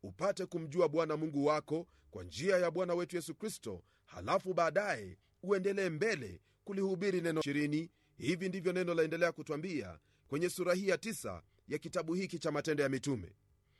upate kumjua bwana mungu wako kwa njia ya bwana wetu yesu kristo halafu baadaye uendelee mbele kulihubiri neno ishirini hivi ndivyo neno laendelea kutwambia kwenye sura hii ya tisa ya kitabu hiki cha matendo ya mitume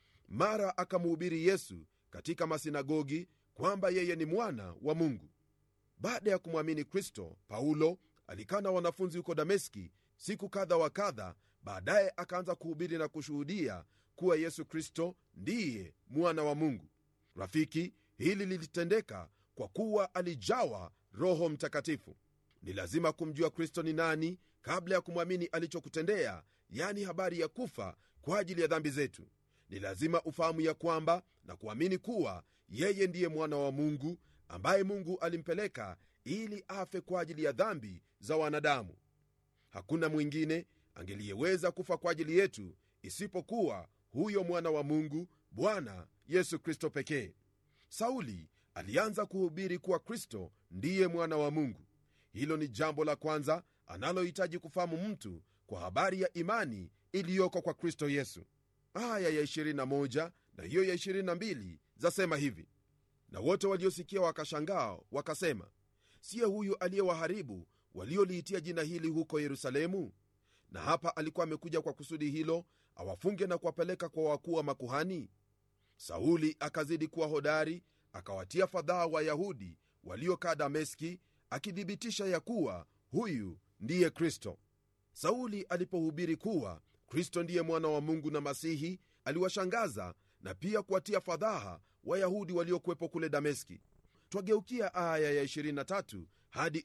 mara akamhubiri yesu katika masinagogi kwamba yeye ni mwana wa mungu baada ya kumwamini kristo paulo alikaa na wanafunzi huko dameski siku kadha wa kadha baadaye akaanza kuhubiri na kushuhudia kuwa yesu kristo ndiye mwana wa mungu rafiki hili lilitendeka kwa kuwa alijawa roho mtakatifu ni lazima kumjua kristo ni nani kabla ya kumwamini alichokutendea yani habari ya kufa kwa ajili ya dhambi zetu ni lazima ufahamu ya kwamba na kuamini kuwa yeye ndiye mwana wa mungu ambaye mungu alimpeleka ili afe kwa ajili ya dhambi za wanadamu hakuna mwingine angeliyeweza kufa kwa ajili yetu isipokuwa huyo mwana wa mungu bwana yesu kristo pekee sauli alianza kuhubiri kuwa kristo ndiye mwana wa mungu hilo ni jambo la kwanza analohitaji kufahamu mtu kwa habari ya imani iliyoko kwa kristo yesu aya ya 21 na hiyo ya 22 zasema hivi na wote waliosikia wakashangaa wakasema siye huyu aliyewaharibu walioliitia jina hili huko yerusalemu na hapa alikuwa amekuja kwa kusudi hilo awafunge na kuwapeleka kwa wakuu wa makuhani sauli akazidi kuwa hodari akawatia fadhaa wayahudi waliokaa dameski akithibitisha ya kuwa huyu ndiye kristo sauli alipohubiri kuwa kristo ndiye mwana wa mungu na masihi aliwashangaza na pia kuwatia fadhaha wayahudi waliokuwepo kule dameski twageukia aya ya 23 hadi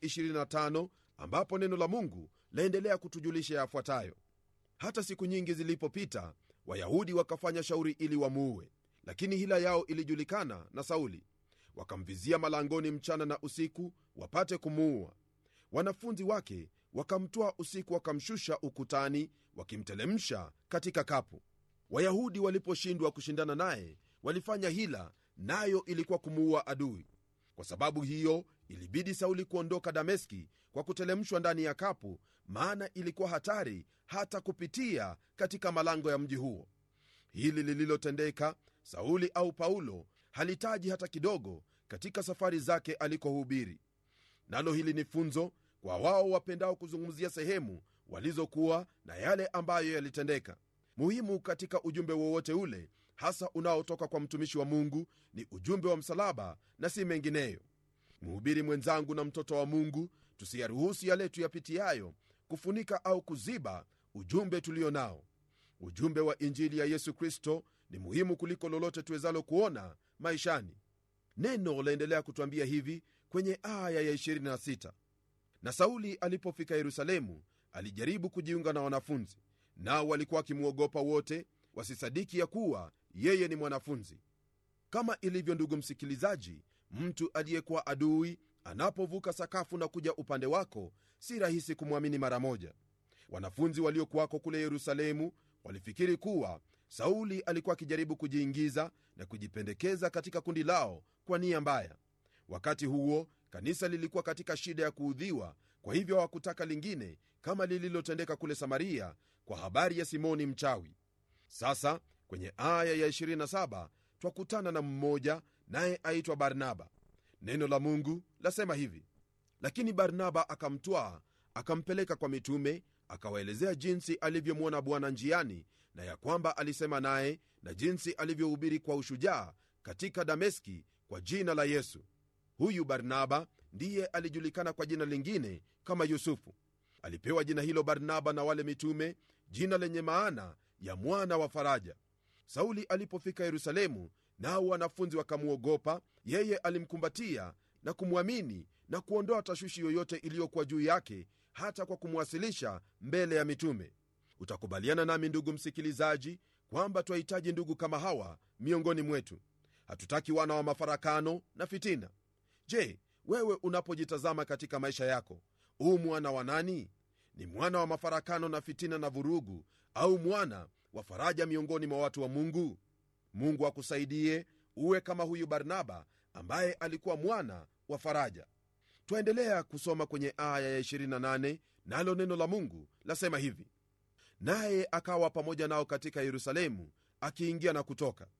25 ambapo neno la mungu laendelea kutujulisha yafuatayo hata siku nyingi zilipopita wayahudi wakafanya shauri ili wamuue lakini hila yao ilijulikana na sauli wakamvizia malangoni mchana na usiku wapate kumuua wanafunzi wake wakamtwaa usiku wakamshusha ukutani wakimtelemsha katika kapu wayahudi waliposhindwa kushindana naye walifanya hila nayo ilikuwa kumuua adui kwa sababu hiyo ilibidi sauli kuondoka dameski kwa kutelemshwa ndani ya kapu maana ilikuwa hatari hata kupitia katika malango ya mji huo hili lililotendeka sauli au paulo halitaji hata kidogo katika safari zake alikohubiri nalo hili ni funzo kwa wao wapendao kuzungumzia sehemu walizokuwa na yale ambayo yalitendeka muhimu katika ujumbe wowote ule hasa unaotoka kwa mtumishi wa mungu ni ujumbe wa msalaba na si mengineyo mhubiri mwenzangu na mtoto wa mungu tusiyaruhusu yale tuyapitiayo kufunika au kuziba ujumbe tulio nao ujumbe wa injili ya yesu kristo ni muhimu kuliko lolote tuwezalo kuona maishani neno laendelea kutwambia hivi kwenye aya ya 26 na sauli alipofika yerusalemu alijaribu kujiunga na wanafunzi nao walikuwa wakimwogopa wote wasisadiki ya kuwa yeye ni mwanafunzi kama ilivyo ndugu msikilizaji mtu aliyekuwa adui anapovuka sakafu na kuja upande wako si rahisi kumwamini mara moja wanafunzi waliokuwako kule yerusalemu walifikiri kuwa sauli alikuwa akijaribu kujiingiza na kujipendekeza katika kundi lao kwa nia mbaya wakati huo kanisa lilikuwa katika shida ya kuudhiwa kwa hivyo hawakutaka lingine kama lililotendeka kule samaria kwa habari ya simoni mchawi sasa kwenye aya ya 27 twakutana na mmoja naye aitwa barnaba neno la mungu lasema hivi lakini barnaba akamtwaa akampeleka kwa mitume akawaelezea jinsi alivyomwona bwana njiani na ya kwamba alisema naye na jinsi alivyohubiri kwa ushujaa katika dameski kwa jina la yesu huyu barnaba ndiye alijulikana kwa jina lingine kama yusufu alipewa jina hilo barnaba na wale mitume jina lenye maana ya mwana wa faraja sauli alipofika yerusalemu nao wanafunzi wakamwogopa yeye alimkumbatia na kumwamini na kuondoa tashwishi yoyote iliyokuwa juu yake hata kwa kumwasilisha mbele ya mitume utakubaliana nami ndugu msikilizaji kwamba twahitaji ndugu kama hawa miongoni mwetu hatutaki wana wa mafarakano na fitina je wewe unapojitazama katika maisha yako huu mwana wa nani ni mwana wa mafarakano na fitina na vurugu au mwana wa faraja miongoni mwa watu wa mungu mungu akusaidie uwe kama huyu barnaba ambaye alikuwa mwana wa faraja twaendelea kusoma kwenye aya ya 28 nalo neno la mungu lasema hivi naye akawa pamoja nao katika yerusalemu akiingia na kutoka